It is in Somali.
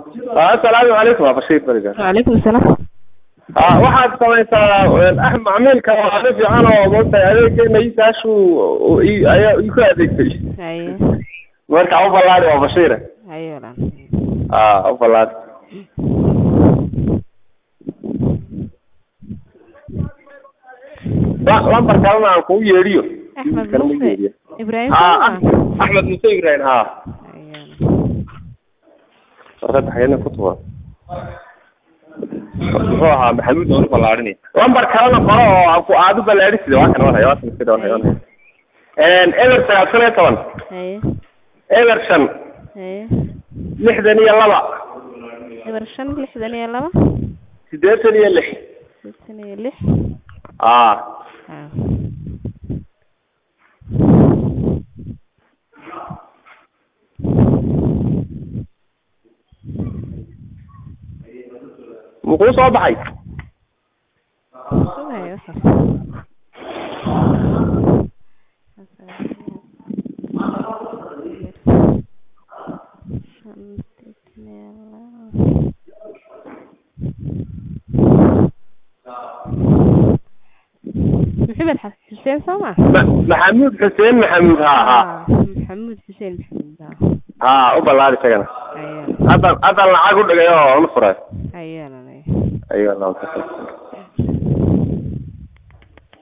assalaamu calaykum waa bashiir beriga وعليكم السلام a waxaad samaysaa ah macmiilka waa nin fiican oo moogtahay adeegeena isaashu ayaa iku adeegtay هاي marka u ballaari waa bashiire هاي ولا a u ballaari la- lambar kalena aan kugu yeedhiyo أحمد Kalama موسى yeedhiyo. إبراهيم ha سلمى. axmed muse ibrahim ha هاي warqada xagena ku tuban muxuu ahaa maxamuud oonu ballaarinay lambar kalena qoro oo aan ku aad u ballaadhisida waa kana warhaya waa iska doon hayoon eber sagaal iyo toban هاي eber shan هاي lixdan iyo laba إبر شن لحدن يا لما siddeetan iyo lix ستين يا لح a آه. muxuu soo baxay شو هاي وحش محمد حسين سامع Ma- maxamuud xuseen maxamuud ha ha محمد حسين محمد ha u ballaari isagana ايوه haddan haddan lacag u dhigay oo una furay ايوه ayuu